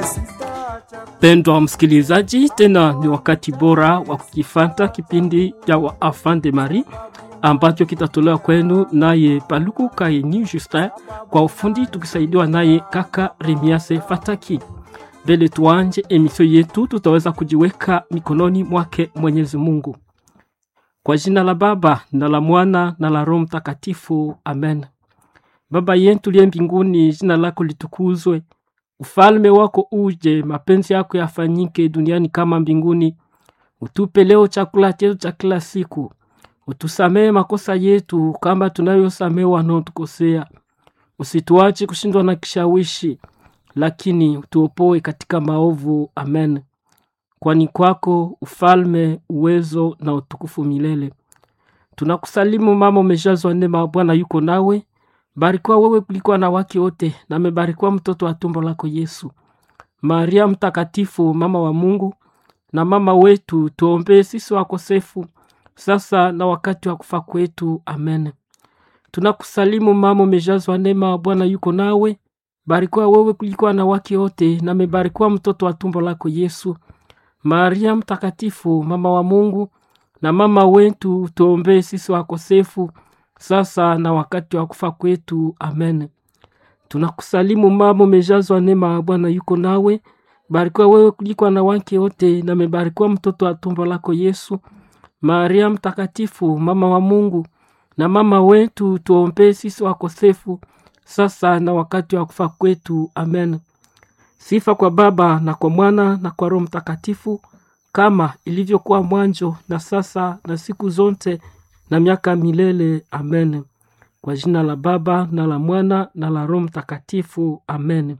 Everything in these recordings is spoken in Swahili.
Pendwa msikilizaji, tena ni wakati bora wa kukifata kipindi cha wa Enfant de Marie ambacho kitatolewa kwenu naye Paluku Kaini Justin kwa ufundi, tukisaidiwa naye kaka Remiase Fataki. Mbele tuanje emisio yetu, tutaweza kujiweka mikononi mwake Mwenyezi Mungu. Kwa jina la Baba na la Mwana na la Roho Mtakatifu, amen. Baba yetu liye mbinguni, jina lako litukuzwe, ufalme wako uje, mapenzi yako yafanyike duniani kama mbinguni. Utupe leo chakula chetu cha kila siku, utusamehe makosa yetu kama tunayosamehe wanaotukosea, usituache kushindwa na kishawishi, lakini utuopoe katika maovu. Amen. Kwani kwako ufalme, uwezo na utukufu milele. Tunakusalimu mama, umejazwa neema, Bwana yuko nawe. Barikiwa wewe kuliko wanawake wote, na amebarikiwa mtoto wa tumbo lako Yesu. Maria Mtakatifu, mama wa Mungu na mama wetu, tuombee sisi wakosefu, sasa na wakati wa kufa kwetu. Amen. Tunakusalimu mama, umejazwa neema, Bwana yuko nawe. Barikiwa wewe kuliko wanawake wote, na amebarikiwa mtoto wa tumbo lako Yesu. Maria Mtakatifu, mama wa Mungu na mama wetu, tuombee sisi wakosefu sasa na wakati wa kufa kwetu. Amen. Tunakusalimu mama, umejazwa neema, Bwana yuko nawe. Barikiwa wewe kuliko wanawake wote, na amebarikiwa mtoto wa tumbo lako Yesu. Maria Mtakatifu, mama wa Mungu na mama wetu, tuombee sisi wakosefu sasa na wakati wa kufa kwetu. Amen. Sifa kwa Baba na kwa Mwana na kwa Roho Mtakatifu, kama ilivyokuwa mwanzo na sasa na siku zote na miaka milele. Amen. Kwa jina la Baba na la Mwana na la Roho Mtakatifu. Amen.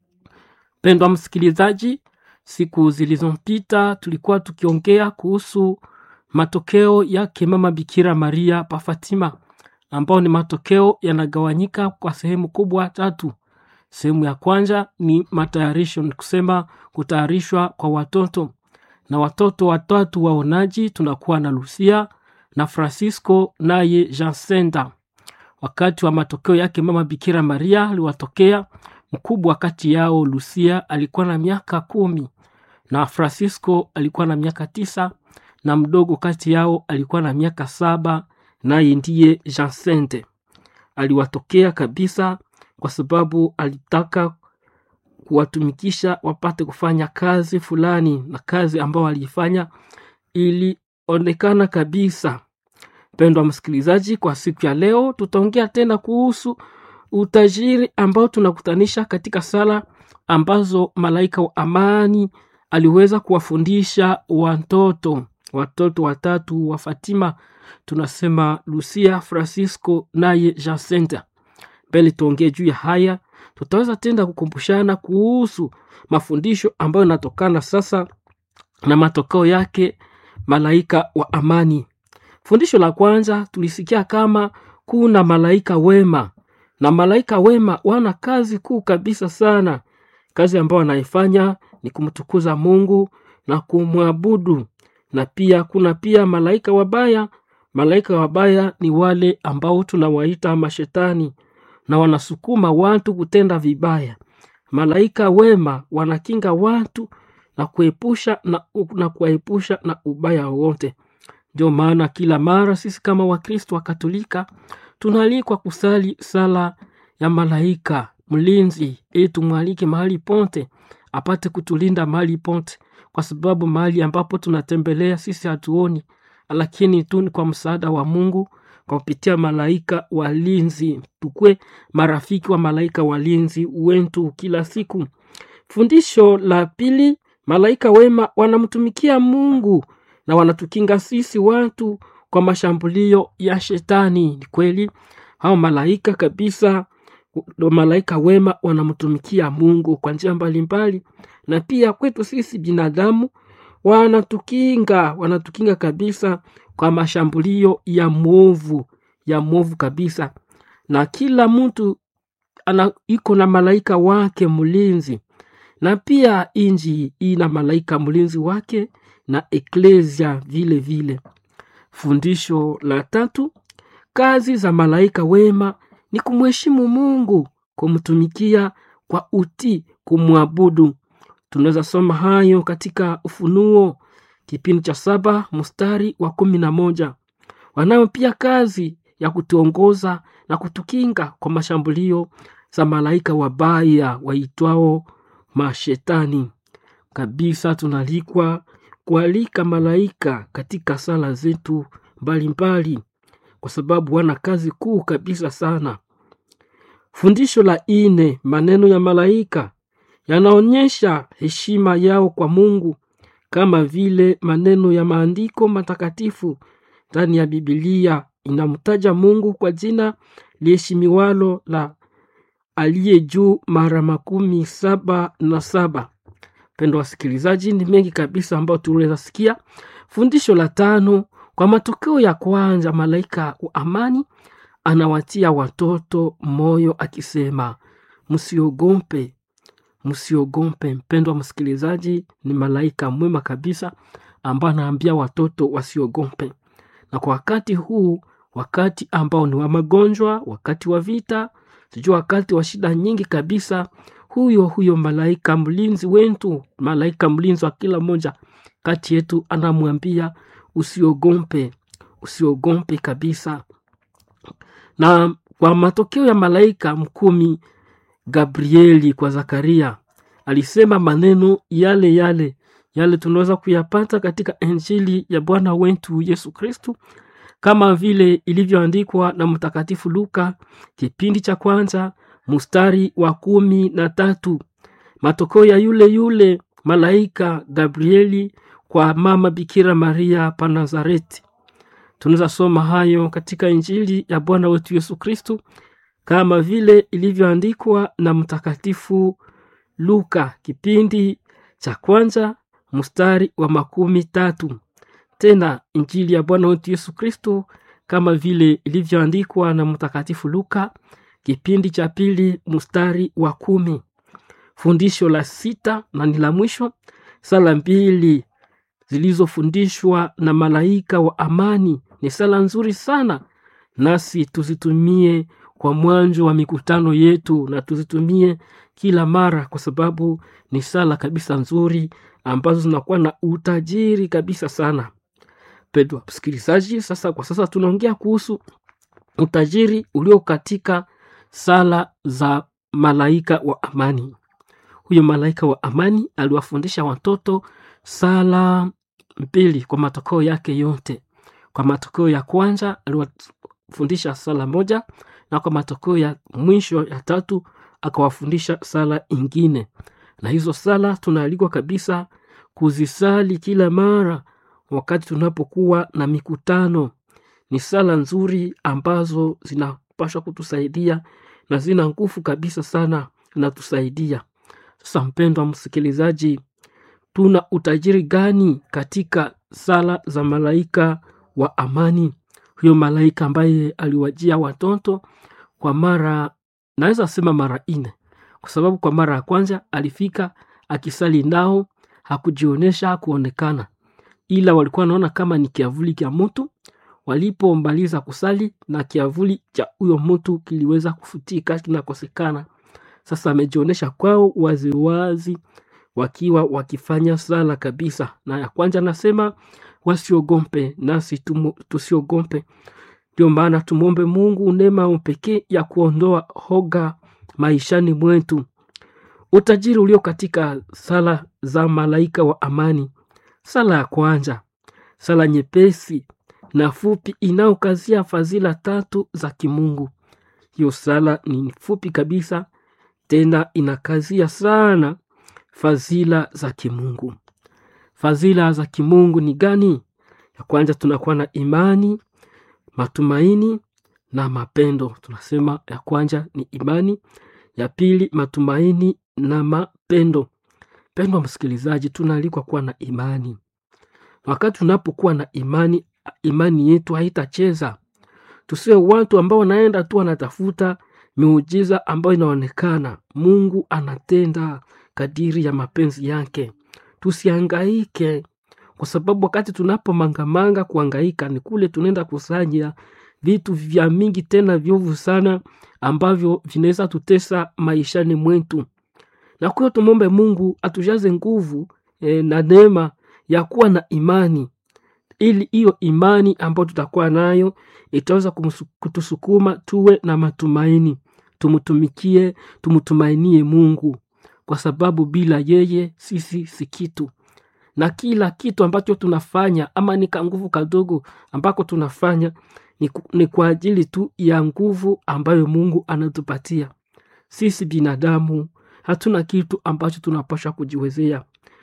Pendwa msikilizaji, siku zilizopita tulikuwa tukiongea kuhusu matokeo yake mama Bikira Maria pa Fatima, ambao ni matokeo yanagawanyika kwa sehemu kubwa tatu. Sehemu ya kwanza ni matayarisho, ni kusema kutayarishwa kwa watoto na watoto watatu waonaji. Tunakuwa na Lucia na Francisco naye Jacinta. Wakati wa matokeo yake mama Bikira Maria aliwatokea mkubwa kati yao Lucia alikuwa na miaka kumi na Francisco alikuwa na miaka tisa na mdogo kati yao alikuwa na miaka saba naye ndiye Jacinta. Aliwatokea kabisa kwa sababu alitaka kuwatumikisha wapate kufanya kazi fulani, na kazi ambayo aliifanya ilionekana kabisa. Mpendwa msikilizaji, kwa siku ya leo tutaongea tena kuhusu utajiri ambao tunakutanisha katika sala ambazo malaika wa amani aliweza kuwafundisha watoto watoto watatu wa Fatima, tunasema Lucia, Francisco naye Jacinta. Mbele tuongee juu ya haya, tutaweza tenda kukumbushana kuhusu mafundisho ambayo yanatokana sasa na matokeo yake malaika wa amani. Fundisho la kwanza tulisikia kama kuna malaika wema, na malaika wema wana kazi kuu kabisa sana. Kazi ambayo wanaifanya ni kumtukuza Mungu na kumwabudu. Na pia kuna pia malaika wabaya. Malaika wabaya ni wale ambao tunawaita mashetani na wanasukuma watu kutenda vibaya. Malaika wema wanakinga watu na kuepusha na, na kuwaepusha na ubaya wowote. Ndio maana kila mara sisi kama Wakristo wa Katolika tunaalikwa kusali sala ya malaika mlinzi, ili tumwalike mahali ponte apate kutulinda mahali ponte, kwa sababu mahali ambapo tunatembelea sisi hatuoni, lakini tu ni kwa msaada wa Mungu kwa kupitia malaika walinzi. Tukwe marafiki wa malaika walinzi wetu kila siku. Fundisho la pili, malaika wema wanamtumikia Mungu na wanatukinga sisi watu kwa mashambulio ya shetani. Ni kweli hao malaika kabisa, malaika wema wanamtumikia Mungu kwa njia mbalimbali, na pia kwetu sisi binadamu wanatukinga, wanatukinga kabisa kwa mashambulio ya mwovu, ya mwovu kabisa. Na kila mtu ana iko na malaika wake mlinzi, na pia inji ina malaika mlinzi wake na eklesia vile vile. Fundisho la tatu, kazi za malaika wema ni kumheshimu Mungu, kumtumikia kwa utii, kumwabudu. tunaweza soma hayo katika Ufunuo kipindi cha saba mstari wa kumi na moja. Wanayo pia kazi ya kutuongoza na kutukinga kwa mashambulio za malaika wabaya waitwao mashetani. Kabisa tunalikwa kualika malaika katika sala zetu mbalimbali, kwa sababu wana kazi kuu kabisa sana. Fundisho la ine, maneno ya malaika yanaonyesha heshima yao kwa Mungu, kama vile maneno ya maandiko matakatifu ndani ya Bibilia inamtaja Mungu kwa jina liheshimiwalo la aliye juu mara makumi saba na saba. Pendo wasikilizaji, ni mengi kabisa ambayo tunaweza sikia. Fundisho la tano, kwa matokeo ya kwanza, malaika wa amani anawatia watoto moyo akisema, msiogope, msiogope. Mpendwa msikilizaji, ni malaika mwema kabisa ambaye anaambia watoto wasiogope. Na kwa wakati huu, wakati ambao ni wa magonjwa, wakati wa vita, sijua wakati wa shida nyingi kabisa, huyo huyo malaika mlinzi wetu, malaika mlinzi wa kila mmoja kati yetu, anamwambia usiogope, usiogope kabisa. Na kwa matokeo ya malaika mkumi Gabrieli kwa Zakaria alisema maneno yale yale yale tunaweza kuyapata katika Injili ya Bwana wetu Yesu Kristu kama vile ilivyoandikwa na Mtakatifu Luka kipindi cha kwanza mstari wa kumi na tatu. Matokeo ya yule yule malaika Gabrieli kwa mama Bikira Maria pa Nazareti. Tunaweza soma hayo katika Injili ya Bwana wetu Yesu Kristu kama vile ilivyoandikwa na Mtakatifu Luka kipindi cha kwanza mstari wa makumi tatu. Tena Injili ya Bwana wetu Yesu Kristo kama vile ilivyoandikwa na Mtakatifu Luka kipindi cha pili mstari wa kumi. Fundisho la sita na ni la mwisho, sala mbili zilizofundishwa na malaika wa amani ni sala nzuri sana, nasi tuzitumie kwa mwanzo wa mikutano yetu na tuzitumie kila mara, kwa sababu ni sala kabisa nzuri ambazo zinakuwa na utajiri kabisa sana. Pendwa msikilizaji, sasa kwa sasa tunaongea kuhusu utajiri ulio katika sala za malaika wa amani. Huyo malaika wa amani aliwafundisha watoto sala mbili kwa matokeo yake yote. Kwa matokeo ya kwanza aliwafundisha sala moja, na kwa matokeo ya mwisho ya tatu akawafundisha sala ingine, na hizo sala tunaalikwa kabisa kuzisali kila mara wakati tunapokuwa na mikutano. Ni sala nzuri ambazo zinapaswa kutusaidia na zina nguvu kabisa sana, zinatusaidia. Sasa mpendwa msikilizaji, tuna utajiri gani katika sala za malaika wa amani? Huyo malaika ambaye aliwajia watoto kwa mara, naweza sema mara nne, kwa sababu kwa mara ya kwanza alifika akisali nao, hakujionyesha, hakuonekana, ila walikuwa wanaona kama ni kiavuli cha mtu. Walipomaliza kusali na kiavuli cha huyo mtu kiliweza kufutika, kinakosekana. Sasa amejionyesha kwao waziwazi wakiwa wakifanya sala kabisa. Na ya kwanza nasema wasiogope, nasi tumu, tusiogope. Ndio maana tumwombe Mungu neema pekee ya kuondoa hoga maishani mwetu. Utajiri ulio katika sala za malaika wa amani. Sala ya kwanza, sala nyepesi na fupi inayokazia fadhila tatu za kimungu. Hiyo sala ni fupi kabisa, tena inakazia sana fadhila za kimungu. Fadhila za kimungu ni gani? Ya kwanza tunakuwa na imani, matumaini na mapendo. Tunasema ya kwanza ni imani, ya pili matumaini na mapendo. Pendwa msikilizaji, tunaalikwa kuwa na imani. Wakati tunapokuwa na imani, imani yetu haitacheza. Tusiwe watu ambao wanaenda tu wanatafuta miujiza ambayo inaonekana. Mungu anatenda kadiri ya mapenzi yake. Tusihangaike, kwa sababu wakati tunapomangamanga kuhangaika ni kule tunaenda kusanya vitu vya mingi tena vyovu sana ambavyo vinaweza tutesa maishani mwetu. na kwa hiyo tumwombe mungu atujaze nguvu e, na neema ya kuwa na imani ili hiyo imani ambayo tutakuwa nayo itaweza kumsu- kutusukuma tuwe na matumaini tumtumikie tumtumainie mungu kwa sababu bila yeye sisi si kitu na kila kitu ambacho tunafanya ama ni kanguvu kadogo ambako tunafanya ni, ku- ni kwa ajili tu ya nguvu ambayo mungu anatupatia sisi binadamu hatuna kitu ambacho tunapasha kujiwezea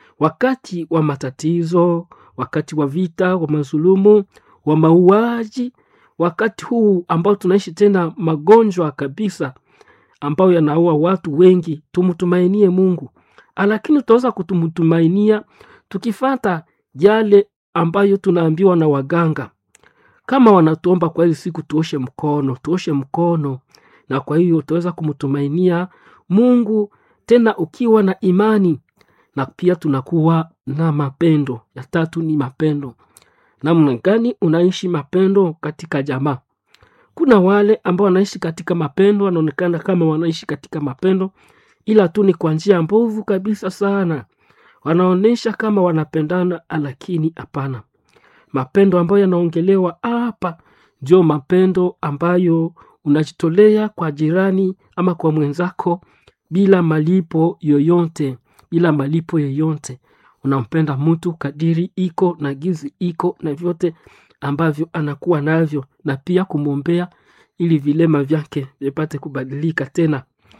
wakati wa matatizo wakati wa vita wa mazulumu wa mauaji wakati huu ambao tunaishi tena magonjwa kabisa ambayo yanaua watu wengi tumtumainie mungu lakini tutaweza kutumtumainia tukifata yale ambayo tunaambiwa na waganga kama wanatuomba kwa hizi siku tuoshe mkono tuoshe mkono na kwa hiyo utaweza kumtumainia mungu tena ukiwa na imani na pia tunakuwa na mapendo ya tatu ni mapendo namna gani unaishi mapendo katika jamaa kuna wale ambao wanaishi katika mapendo wanaonekana kama wanaishi katika mapendo ila tu ni kwa njia mbovu kabisa sana wanaonyesha kama wanapendana lakini hapana mapendo ambayo yanaongelewa hapa ndio mapendo ambayo unajitolea kwa jirani ama kwa mwenzako bila malipo yoyote bila malipo yoyote unampenda mtu kadiri iko na gizi iko na vyote ambavyo anakuwa navyo na pia kumwombea ili vilema vyake vipate kubadilika tena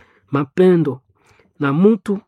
mapendo na mtu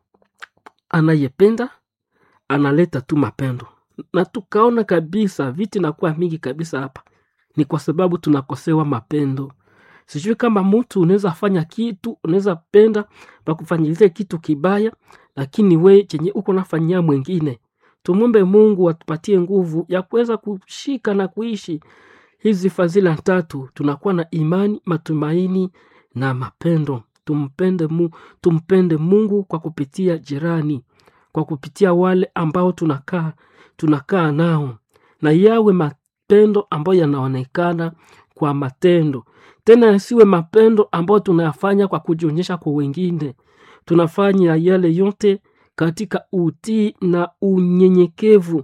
anayependa analeta tu mapendo na tukaona kabisa viti nakuwa mingi kabisa hapa ni kwa sababu tunakosewa mapendo sijui kama mtu unaweza fanya kitu unaweza penda pakufanyizie kitu kibaya lakini we chenye uko nafanyia mwingine tumwombe mungu atupatie nguvu ya kuweza kushika na kuishi hizi fadhila tatu tunakuwa na imani matumaini na mapendo tumpende, mu, tumpende mungu kwa kupitia jirani kwa kupitia wale ambao tunakaa tunakaa nao na yawe mapendo ambayo yanaonekana kwa matendo tena yasiwe mapendo ambayo tunayafanya kwa kujionyesha kwa wengine tunafanya yale yote katika utii na unyenyekevu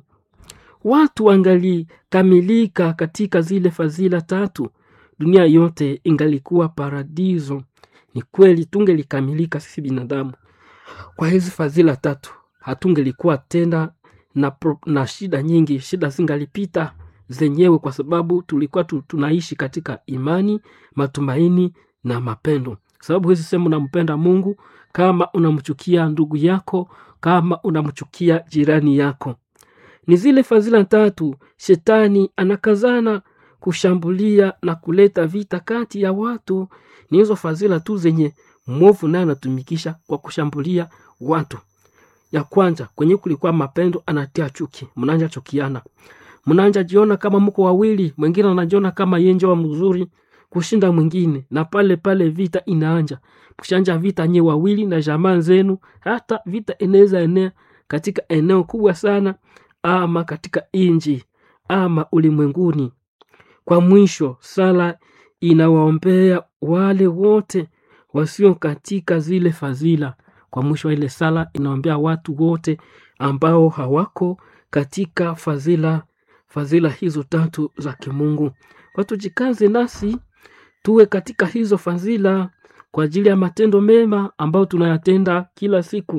watu wangalikamilika katika zile fadhila tatu dunia yote ingalikuwa paradiso ni kweli tungelikamilika sisi binadamu kwa hizi fadhila tatu hatungelikuwa tena na, pro, na shida nyingi shida zingalipita zenyewe kwa sababu tulikuwa tu, tunaishi katika imani matumaini na mapendo sababu hizi sehemu unampenda mungu kama unamchukia ndugu yako kama unamchukia jirani yako ni zile fadhila tatu shetani anakazana kushambulia na kuleta vita kati ya watu ni hizo fadhila tu zenye mwovu naye anatumikisha kwa kushambulia watu ya kwanza kwenye kulikuwa mapendo anatia chuki mnanja chukiana mnanja jiona kama mko wawili mwingine anajiona kama yenje wa mzuri kushinda mwingine na pale pale vita inaanja kushanja vita nye wawili na jamaa zenu hata vita inaweza enea katika eneo kubwa sana ama katika inji ama ulimwenguni kwa mwisho sala inawaombea wale wote wasio katika zile fadhila kwa mwisho ile sala inaombea watu wote ambao hawako katika fadhila fadhila hizo tatu za kimungu kwa tujikaze nasi tuwe katika hizo fadhila kwa ajili ya matendo mema ambayo tunayatenda kila siku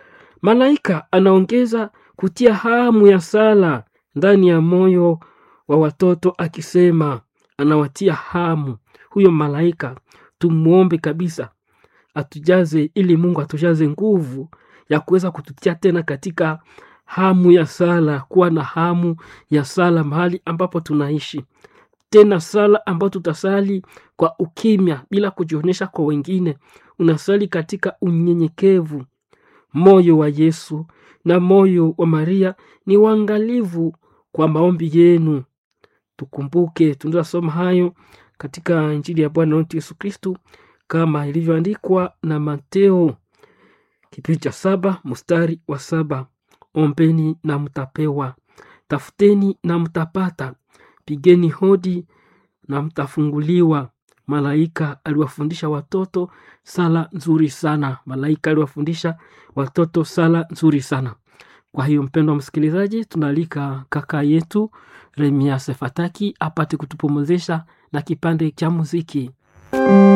malaika anaongeza kutia hamu ya sala ndani ya moyo wa watoto akisema anawatia hamu huyo malaika tumwombe kabisa atujaze ili mungu atujaze nguvu ya kuweza kututia tena katika hamu ya sala kuwa na hamu ya sala mahali ambapo tunaishi tena sala ambayo tutasali kwa ukimya bila kujionyesha kwa wengine unasali katika unyenyekevu moyo wa yesu na moyo wa maria ni uangalivu kwa maombi yenu tukumbuke tunazasoma hayo katika injili ya bwana wetu yesu kristu kama ilivyoandikwa na mateo kipindi cha saba mstari wa saba ombeni na mtapewa tafuteni na mtapata pigeni hodi na mtafunguliwa malaika aliwafundisha watoto sala nzuri sana. Malaika aliwafundisha watoto sala nzuri sana. Kwa hiyo mpendo wa msikilizaji, tunaalika kaka yetu Remia Sefataki apate kutupumuzisha na kipande cha muziki.